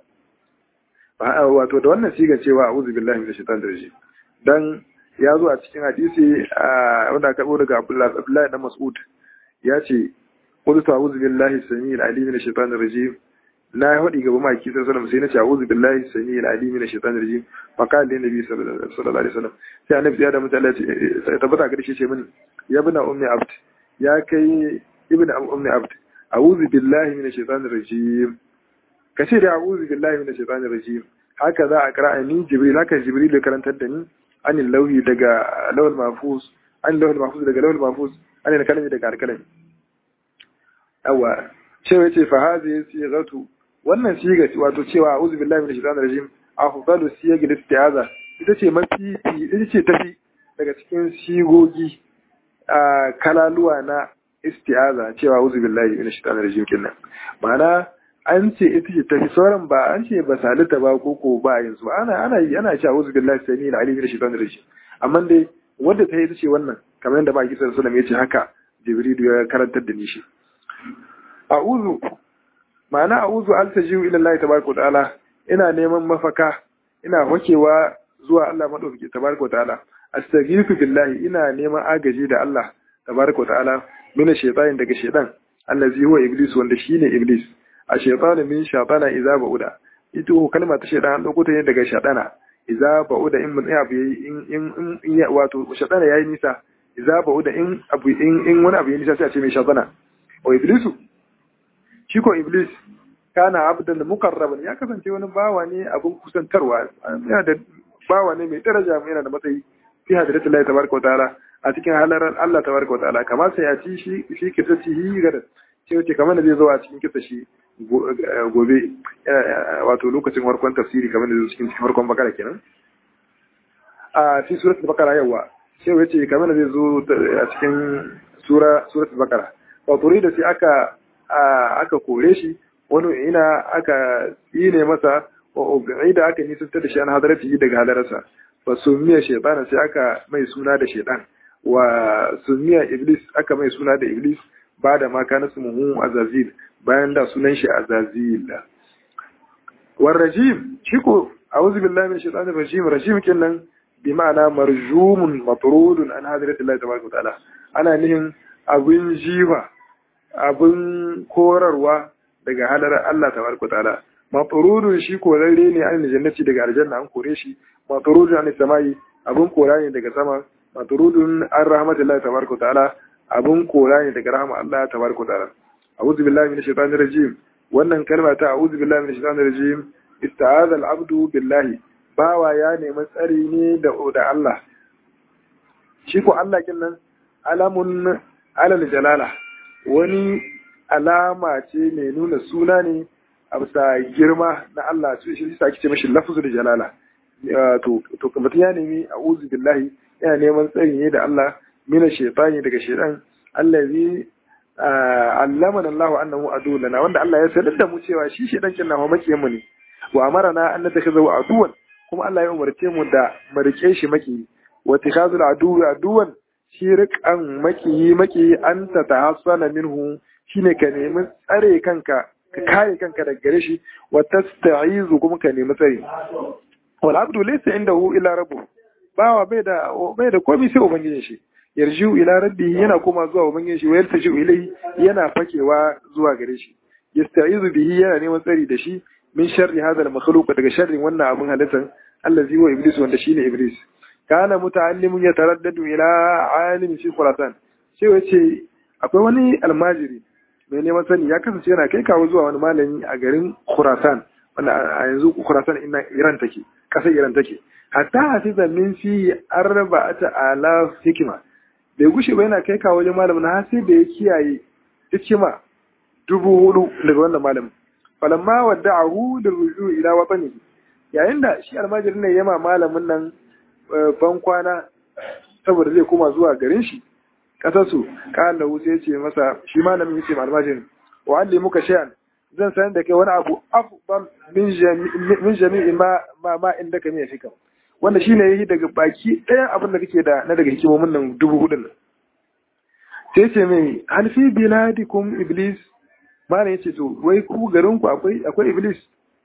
S1: wato da wannan siga cewa a'udhu billahi minash shaitanir rajim dan ya zo a cikin hadisi wanda aka karbo daga Abdullahi dan Mas'ud ya ce qultu a'udhu billahi samii al-alim minash shaitanir rajim na hadi gaba maki sai sallallahu sai na ce a'udhu billahi samii al-alim minash shaitanir rajim fa qala lin nabi sallallahu alaihi wasallam sai annabi ya da mutane ya tabbata ga shi ce mini ya bina ummi abd ya kai ibn ummi abd a'udhu billahi minash shaitanir rajim kace da a'udhu billahi minash shaitanir rajim haka za a kira ni jibril haka jibril ya karantar da ni anil lauhi daga lawal mahfuz an lawal mahfuz daga lawal mahfuz an kalmi daga alkalami awa ce yace fa hadhihi sighatu wannan siga wato cewa a'udhu billahi minash shaitanir rajim afdalu siyagil isti'aza ita ce mafi ita ce tafi daga cikin sigogi a kalaluwa na isti'aza cewa a'udhu billahi minash shaitanir rajim kinnan ma'ana an ce ita ce tafi sauran ba an ce ba salita ba ko ko ba yanzu ana ana yi ana cewa a'udhu billahi samil alim minash shaitanir rajim amma dai wanda ta yi ita ce wannan kamar yadda ba kisa sallallahu ya ce haka jibrilu ya karantar da ni shi a'udhu ma'ana a'udhu altajiu ila Allah tabaraka wa ta'ala ina neman mafaka ina wakewa zuwa Allah madaukaki tabaraka wa ta'ala astaghfiru billahi ina neman agaji da Allah tabaraka wa ta'ala min shaytanin daga shaytan allazi huwa iblis wanda shine iblis a shaytanu min shaytana idza ba'uda ito kalma ta shaytan dauko ta ne daga shaytana idza ba'uda in mun abu in in in wato shaytana yayi nisa idza ba'uda in abu in in wani abu yayi nisa sai a ce mai shaytana wa iblisu shi ko iblis kana abdan mukarraban ya kasance wani bawa ne abin kusantarwa yana da bawa ne mai daraja yana da matsayi fi hadratu Allah tabaraka ta'ala a cikin halarar Allah tabaraka ta'ala kamar sai ya ci shi shi kisa ci hi gada ce wace kamar da zai zo a cikin kisa shi gobe wato lokacin farkon tafsiri kamar da zai cikin farkon bakara kenan a fi suratul bakara yawa sai wace kamar da zai zo a cikin sura suratul bakara wato da sai aka aka kore shi wani ina aka yi ne masa da aka nisantar da shi an hadarci daga halararsa ba sumiya shaitana sai aka mai suna da shaitan wa sumiya iblis aka mai suna da iblis ba da maka na sumuhu azazil bayan da sunan shi azazil war rajim shi ko a'udhu billahi min shaitanir rajim rajim kenan bi ma'ana marjumun matrudun an hadarati Allah tabaraka ta'ala ana nihin abin jiwa abin korarwa daga halarar Allah tabaraka ta'ala matrudun shi korarre ne an jannati daga aljanna an kore shi matrudun an samai abin kora ne daga sama matrudun an rahmatullahi tabaraka ta'ala abin kora ne daga rahama Allah tabaraka ta'ala a'udhu billahi minash shaitanir rajim wannan kalma ta a'udhu billahi minash shaitanir rajim ista'adha al-abdu billahi bawa ya nemi tsari ne da da Allah shi ko Allah kin nan alamun alal jalala wani alama ce mai nuna suna ne a bisa girma na Allah su shi sa ake ce mashi lafzu da jalala to to mutum ya nemi a'udhu billahi yana neman tsari ne da Allah mina shaytani daga shaytan allazi allamana Allah annahu adulana wanda Allah ya sanar da mu cewa shi shaytan kin na makiyin mu ne wa amarana an natakaza wa aduwan kuma Allah ya umarce mu da mu rike shi maki wa tikhazul aduwi aduwan shi riƙan makiyi makiyi an ta tahassana minhu shine ka nemi tsare kanka ka kare kanka daga gare shi wa tasta'izu kuma ka nemi tsare wal abdu laysa indahu illa rabbuh bawa bai da bai da komai sai ubangijin shi yarju ila rabbi yana koma zuwa ubangijin shi wa yartaju ilayhi yana fakewa zuwa gare shi yasta'izu bihi yana neman tsari da shi min sharri hadha al makhluq daga sharrin wannan abun halittan allazi wa iblis wanda shine iblis kana muta'allimun yataraddadu ila alim fi khurasan sai wace akwai wani almajiri mai neman sani ya kasance yana kai kawo zuwa wani malami a garin khurasan wanda a yanzu khurasan ina iran take kasar iran take hatta hafiza min fi arba'ata ala hikima bai gushe ba yana kai kawo wajen malamin har sai da ya kiyaye hikima dubu hudu daga wannan malamin falamma wadda'ahu lirruju ila watanihi yayin da shi almajirin ne yama malamin nan ban kwana saboda zai koma zuwa garin shi kasarsu kan da sai ce masa shi malamin yace almajirin wa alli muka shay'an zan san da kai wani abu afdal min min jami'i ma ma ma inda ka mai fika wanda shine yayi daga baki ɗayan abin da kake da na daga hikimomin nan dubu hudun nan sai ce mai hal fi biladikum iblis malam yace to wai ku garin ku akwai akwai iblis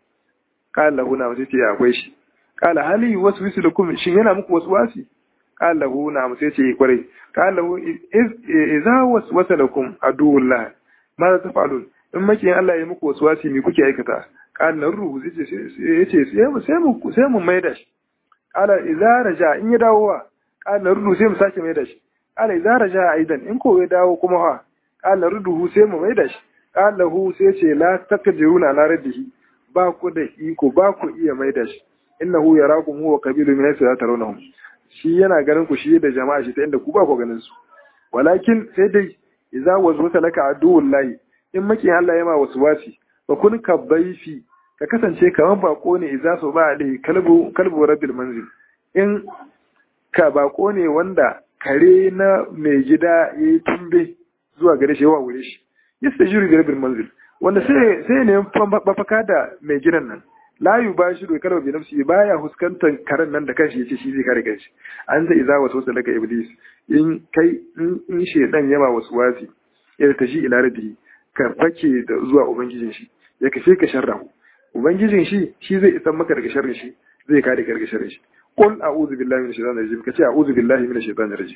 S1: qala lahu na sai ce akwai shi qala hali waswisu lakum shin yana muku waswasi qala lahu na sai ce kwarai qala lahu idza waswasa lakum aduwullah ma za tafalun in makiyin Allah ya muku waswasi me kuke aikata qala ruhu sai ce yace sai mu sai mu sai mu maida shi qala idza raja in ya dawo wa qala ruhu sai mu sake maida shi qala idza raja aidan in ko ya dawo kuma ha qala ruhu sai mu maida shi qala hu sai ce la takdiruna ala raddihi ba ku da iko ba ku iya maida shi innahu yarakum huwa qabilu min haythu la tarawnahum shi yana ganin ku shi da jama'a shi ta inda ku ba ku ganin su walakin sai dai idza wazwata laka aduwullahi in maki Allah ya ma waswasi wa kun ka baifi ka kasance kamar bako ne idza so ba alai kalbu kalbu rabbil manzil in ka bako ne wanda kare na mai gida yayi tumbe zuwa gare shi yawa wure shi yastajiru bi rabbil manzil wanda sai sai ne mafaka da mai gidan nan la yubashiru kalbu bi nafsi baya huskantar karen nan da kanshi yace shi zai kare kanshi an zai iza wasu wasu daga iblis in kai in shedan yama wasu wasi ya tashi ila rabbi ka fake da zuwa ubangijin shi ya kashe ka sharrahu ubangijin shi shi zai isan maka daga sharrin shi zai kare ka daga sharrin shi qul a'udhu billahi minash shaitanir rajim kace a'udhu billahi minash shaitanir rajim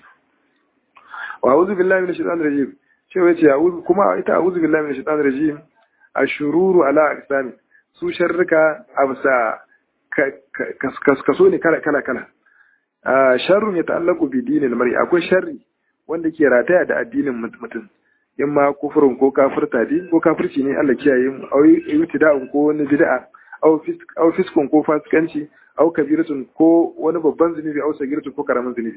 S1: wa a'udhu billahi minash shaitanir rajim ce wace a'udhu kuma ita a'udhu billahi minash shaitanir rajim ashururu ala aqsami su sharrika absa kaso ne kala kala kala sharrun ya ta'allaku bi dinil mar'i akwai sharri wanda ke rataya da addinin mutum in ma kufurin ko kafirta dai ko kafirci ne Allah kiyaye mu au ibtida'un ko wani bid'a au au fiskun ko fasikanci au kabiratun ko wani babban zunubi au sagiratun ko karamin zunubi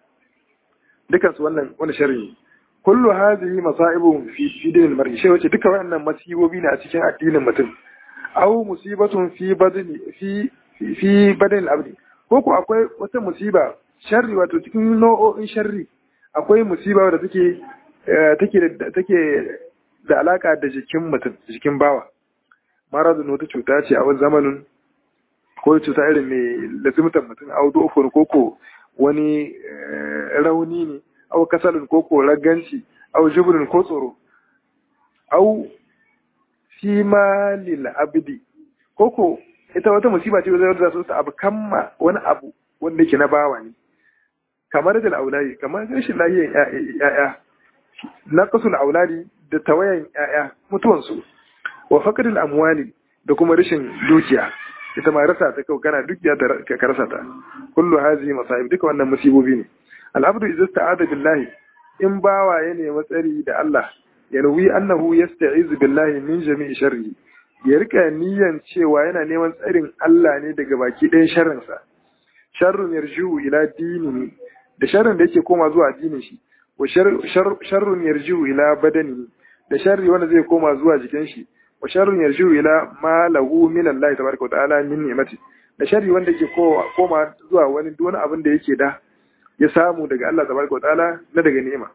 S1: dukan su wannan wani sharri ne kullu hadhihi masa'ibun fi fi dinil mar'i shi wace duka wannan masibobi ne a cikin addinin mutum au musibatun fi badani fi fi badani al-abdi ko ko akwai wata musiba sharri wato cikin nau'o'in sharri akwai musiba da take take da alaka da jikin mutum jikin bawa maradun wata cuta ce a wani zamanin ko cuta irin mai lazimtar mutum a wudu ofur koko wani rauni ne au kasalin koko raganci au jibrin ko tsoro au fima lil abdi koko ita wata musiba ce wadda za su abu kamma wani abu wanda yake na bawa ne kamar da auladi kamar rashin lahiyar ya'ya naqasul auladi da tawayan ya'ya mutuwansu wa faqdul amwali da kuma rashin dukiya ita ma rasa ta kau kana dukiya ta ka rasa ta kullu hazihi masaib duka wannan musibobi ne al'abdu idza sta'ada billahi in bawa ya nemi tsari da Allah yarwi annahu yasta'izu billahi min jami'i sharri ya rika niyan cewa yana neman tsarin Allah ne daga baki ɗayan sharrinsa sharrun yarju ila dinihi da sharrin da yake koma zuwa addinin shi wa sharrun yarju ila badani da sharri wanda zai koma zuwa jikin shi wa sharrun yarju ila ma lahu min Allah tabaraka wa ta'ala min ni'mati da sharri wanda yake koma zuwa wani duk wani abin da yake da ya samu daga Allah tabaraka wa ta'ala na daga ni'ima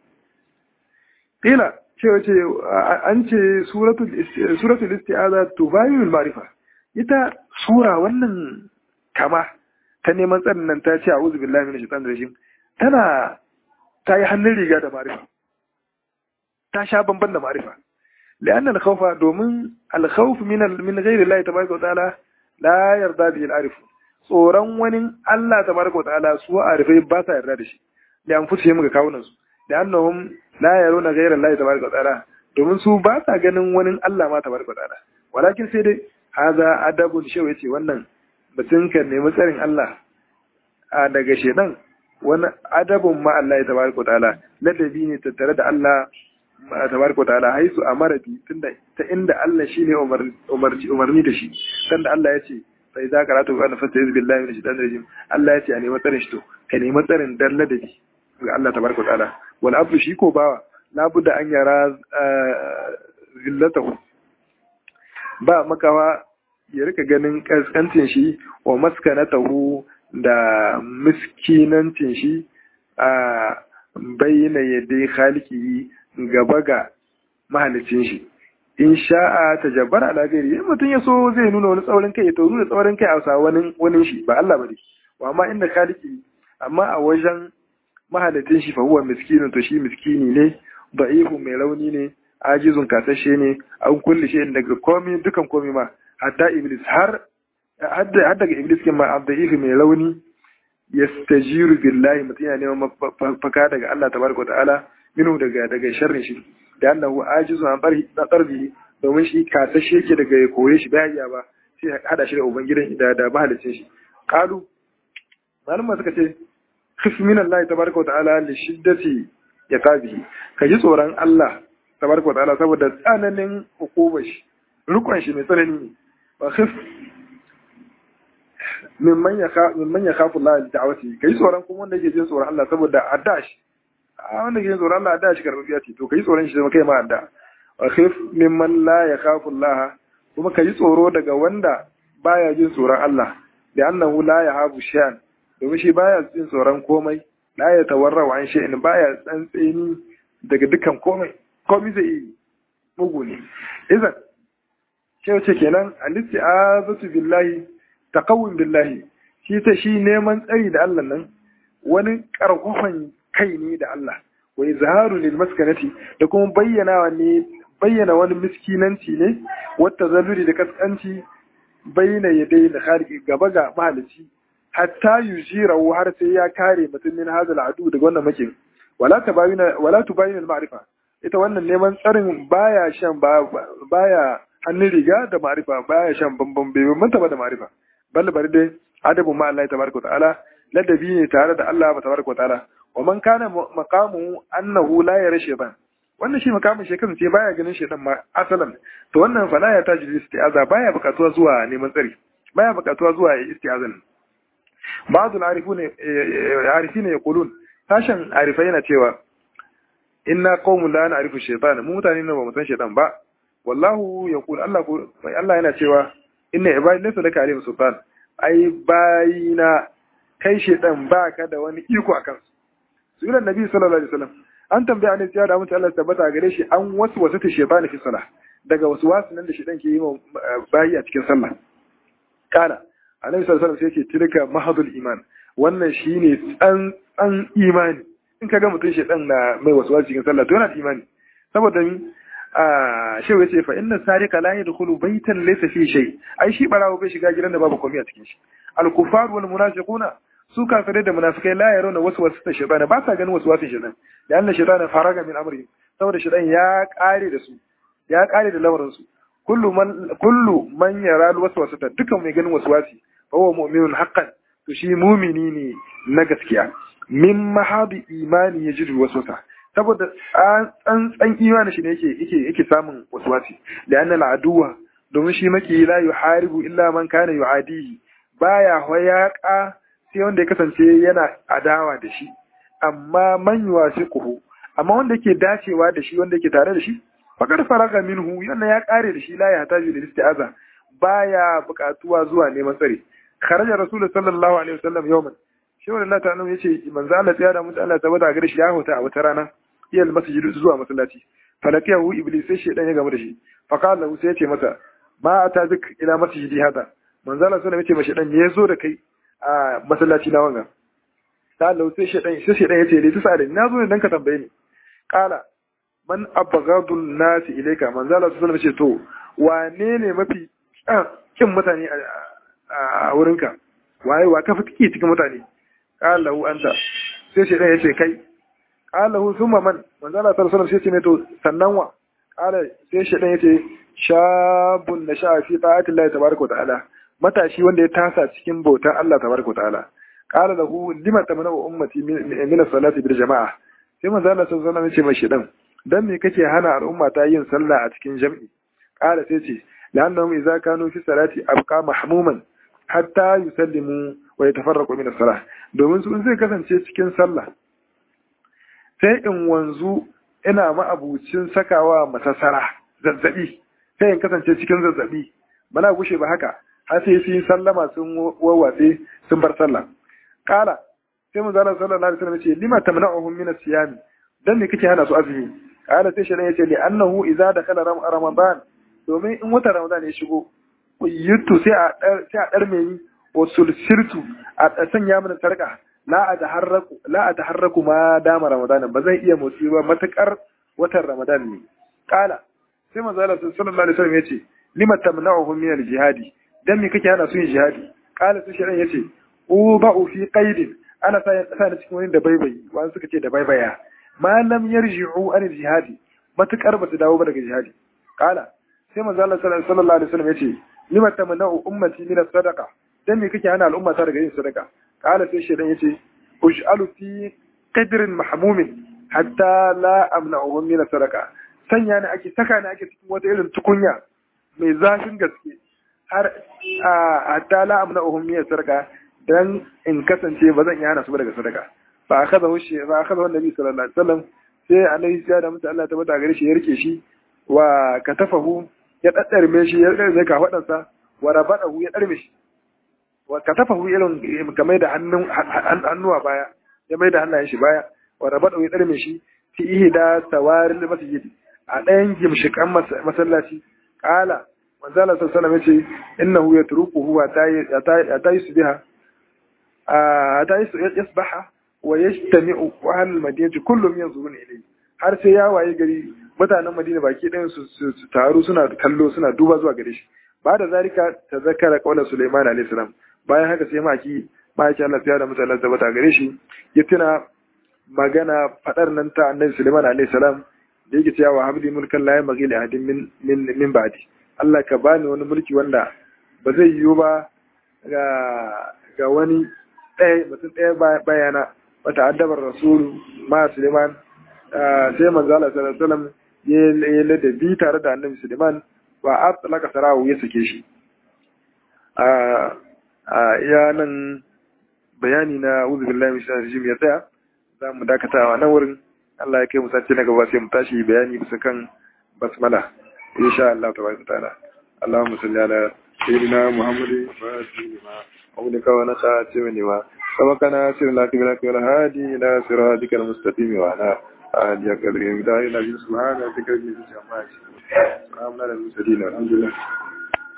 S1: kila cewa ce an ce suratul isti'aza tubayinul ma'rifa ita sura wannan kama ta neman tsarin nan ta ce a'udhu billahi minash shaitanir rajim tana ta yi hannun riga da ma'rifa ta sha bamban da ma'rifa لأن الخوف دومن الخوف من من غير الله تبارك وتعالى لا يرضى به العارف tsoron wani Allah tabaraka wa ta'ala su arifai ba sa yarda da shi da an fuce muka kawunan su da annahum la yaruna ghayra Allah tabaraka wa ta'ala domin su ba sa ganin wani Allah ma tabaraka wa ta'ala walakin sai dai haza adabun shewa yace wannan mutum kan nemi tsarin Allah a daga shedan wani adabun ma Allah ya tabaraka wa ta'ala ladabi ne tattare da Allah tabaraka wa ta'ala haisu amara bi tunda ta inda Allah shine umarni umarni da shi sanda Allah ya ce sai za ka ratu ana fasta yanzu billahi min shaitanir rajim Allah ya ce a nemi tsarin shi to ka nemi tsarin dan ladabi ga Allah tabaraka wa ta'ala wal abdu shi ko bawa labudda an yara zillatahu ba makawa ya rika ganin kaskancin shi wa maskanatahu da miskinancin shi a bayyana yadda khaliki gaba ga mahalicin shi in sha'a ta jabbar ala gairi in mutum ya so zai nuna wani tsaurin kai ya to nuna tsaurin kai a sa wani wani shi ba Allah bane wa amma inda khaliki amma a wajen mahalicin shi fa huwa miskinin to shi miskini ne da'ifu mai rauni ne ajizun kasashe ne an kulle shi daga komai dukan komai ma hatta iblis har har daga iblis kin ma da'ifu mai rauni yastajiru billahi mutum yana neman faka daga Allah tabaraka wa ta'ala minu daga daga sharrin shi da annahu ajizu an barhi na tsarbi domin shi kasashe yake daga ya koye shi bai iya ba sai hada shi da ubangidan da da mahalicin shi qalu malama suka ce khif min Allah tabaraka wa ta'ala li shiddati yaqabihi ka ji tsoron Allah tabaraka wa ta'ala saboda tsananin hukumar shi rukun shi mai tsanani ne wa khif mimman ya mimman ya khafu Allah da'awati kai tsoron kuma wanda yake jin tsoron Allah saboda adda shi a wanda ke tsoron Allah da shi karɓar ce to kai tsoron shi zama kai ma adda wa khif mimman la ya khafu Allah kuma ka yi tsoro daga wanda baya jin tsoron Allah da annahu la yahabu shay'an domin shi baya jin tsoron komai la ya tawarra wa an shay'in baya tsantseni daga dukan komai komai zai yi mugu ne idan sai wace kenan al-isti'azatu billahi taqawwum billahi shi ta shi neman tsari da Allah nan wani karfafan kai ne da Allah wa izharu lil maskanati da kuma bayyana ne bayyana wani miskinanci ne wata zaluri da kaskanci bayyana yadai da khaliqi gaba ga mahalici hatta yujirahu har sai ya kare mutum min hadal adu daga wannan makin wala tabayina wala tubayina al ma'rifa ita wannan neman tsarin baya shan baya hannun riga da ma'rifa baya shan bambam bai manta ba da ma'rifa bal bari dai adabu ma Allah tabaraka ta'ala ladabi ne tare da Allah tabaraka ta'ala wa man kana maqamu annahu la yara shaytan wannan shi makamin shi kasance baya ganin shaytan ma asalan to wannan fala ya taji isti'aza baya bukatuwa zuwa neman tsari baya bukatuwa zuwa isti'azan ba'd al-arifun arifina yaqulun sashen arifai yana cewa inna qaumun la na'rifu shaytan mu mutane ne ba mu san shaytan ba wallahu yaqul Allah ko Allah yana cewa inna ibadi laysa laka alayhim sultan ai bayina kai shaytan baka da wani iko akan su sunan nabi sallallahu alaihi wasallam an tambaya ne ya da mutum Allah tabbata gare shi an wasu wasu ta shaytan fi salah daga wasu wasu nan da shaytan ke yi wa bayi a cikin sallah kana annabi sallallahu alaihi wasallam sai ce tilka mahadul iman wannan shine tsantsan imani in ka ga mutum shaytan na mai wasu wasu cikin sallah to yana da imani saboda mi shi ya ce fa inna sarika la yadkhulu baytan laysa fi shay ai shi barawo bai shiga gidan da babu komai a cikin shi al kufar wal munafiquna su kafirai da munafikai la yarawna waswasu ta shaytan ba sa ganin waswasin shaytan da Allah shaytan faraga min amri saboda shaytan ya kare da su ya kare da lamarin su kullu man kullu man yara al waswasa dukan mai ganin waswasi fa huwa mu'minun haqqan to shi mumini ne na gaskiya min mahadi imani yajidu waswasa saboda tsantsan imani shi ne yake yake yake samun waswasi da anna al'aduwa domin shi maki la yuharibu illa man kana yu'adihi baya hoyaka sai wanda ya kasance yana adawa da shi amma man yuwasiquhu amma wanda yake dacewa da shi wanda yake tare da shi faqad faraga minhu yana ya kare da shi la ya taji da isti'aza baya buƙatuwa zuwa neman tsare kharaja rasulullahi sallallahu alaihi wasallam yawman shi wannan ta'ala yace manzo Allah ya da mutu Allah tabbata gare shi ya huta a wata rana iyal masjid zuwa masallaci falakiyahu iblis sai shedan ya gamu da shi fa qala lahu sai ya ce masa ma ata zik ila masjidi hada manzo Allah sallallahu alaihi wasallam ya ce shedan me yazo da kai a masallaci na wanga qala lahu sai shedan sai shedan ya ce dai tusa da na zo ne dan ka tambaye ni qala man abghadu an-nas ilayka manzo Allah sallallahu alaihi wasallam ya ce to wane ne mafi kin mutane a wurinka waye wa ka fi cikin mutane qala lahu anta sai shedan ya ce kai qala hu thumma man manzo Allah sallallahu alaihi wasallam sai ce ne to sannan wa qala sai shedan yace shabun da sha fi ta'ati Allah tabaaraka ta'ala matashi wanda ya tasa cikin bautar Allah tabaaraka ta'ala qala lahu lima tamna'u ummati min as-salati bil jama'a sai manzo Allah sallallahu alaihi wasallam yace mai shedan dan me kake hana al'umma ta yin sallah a cikin jam'i qala sai ce la'annahum idza kanu fi salati abqa mahmuman hatta yusallimu wa yatafarraqu min as-salah domin su zai kasance cikin sallah sai in wanzu ina ma'abucin sakawa masassara zazzabi sai in kasance cikin zazzabi bana gushe ba haka har sai sun sallama sun wawwatse sun bar sallah kala sai mun zalla sallallahu alaihi wasallam ce lima tamna'uhum min as-siyam dan me kake hana su azumi kala sai shi yace li annahu idza dakhala ramadan domin in wata ramadan ya shigo yuttu sai a sai a dar mai wa sulsirtu a sanya mana sarka la a taharraku la a taharraku ma dama ramadanin ba zai iya motsi ba matakar watan ramadan ne kala sai manzo Allah sallallahu alaihi wasallam yace lima tamna'uhum min al-jihadi dan me kake hana su yin jihadi kala sai shirin yace uba'u fi qaidin ana sa ya tsaya cikin wani da baibayi wani suka ce da baibaya ma lam yarji'u an al-jihadi matakar ba su dawo ba daga jihadi kala sai manzo Allah sallallahu alaihi wasallam yace lima tamna'u ummati min as-sadaqa dan me kake hana al'umma ta daga yin sadaka قال في الشيطان يتي اجعل في قدر محموم حتى لا امنعهم من الصدقه sanya ne ake saka ne ake cikin wata irin tukunya mai zafin gaske har hatta la amna'uhum min sadaka dan in kasance ba zan iya hana su daga sadaka fa akhadha shi fa akhadha annabi sallallahu alaihi wasallam sai annabi ya da mutu Allah ta bata gare shi ya rike shi wa katafahu ya daddarme shi ya daddarme ka wadansa wa rabadahu ya darme shi wa katafahu irin kamar da hannun hannuwa baya ya mai da hannayen shi baya wa rabadahu ya darme shi fi ihda sawaril masjid a ɗayan gimshikan masallaci kala manzala sallallahu alaihi wasallam yace innahu yatrukuhu wa ta yusbiha ta yasbaha wa yajtami'u ahlul madinati kullum yanzuruna ilayhi har sai ya waye gari mutanen madina baki ɗayan su taru suna kallo suna duba zuwa gare shi ba da zalika ta zakara kaular Sulaiman alayhi salam bayan haka sai maki maki Allah ya da mutane da bata gare shi ya tuna magana fadar nan ta annabi Sulaiman alayhi salam da yake cewa habli mulkan la yamghi li ahadin min min min ba'di Allah ka bani wani mulki wanda ba zai yiwu ba ga ga wani ɗaya mutum ɗaya bayana wata addabar rasulu ma Sulaiman sai manzo Allah sallallahu alaihi wasallam ya ladabi tare da annabi Sulaiman wa atlaka sarahu ya sake shi a iya nan bayani na uzu billahi min shaitanir ya tsaya za mu dakatawa nan wurin Allah ya kai mu sace na gaba sai mu tashi bayani bisa kan basmala insha Allah tabaraka ta'ala Allahumma salli ala sayyidina Muhammadin wa alihi wa أولك ونخاتم لما سبقنا سر لك بلك والهادي إلى صراطك المستقيم وعلى آله قدر مدار النبي سبحانه وتعالى سلام على المرسلين والحمد لله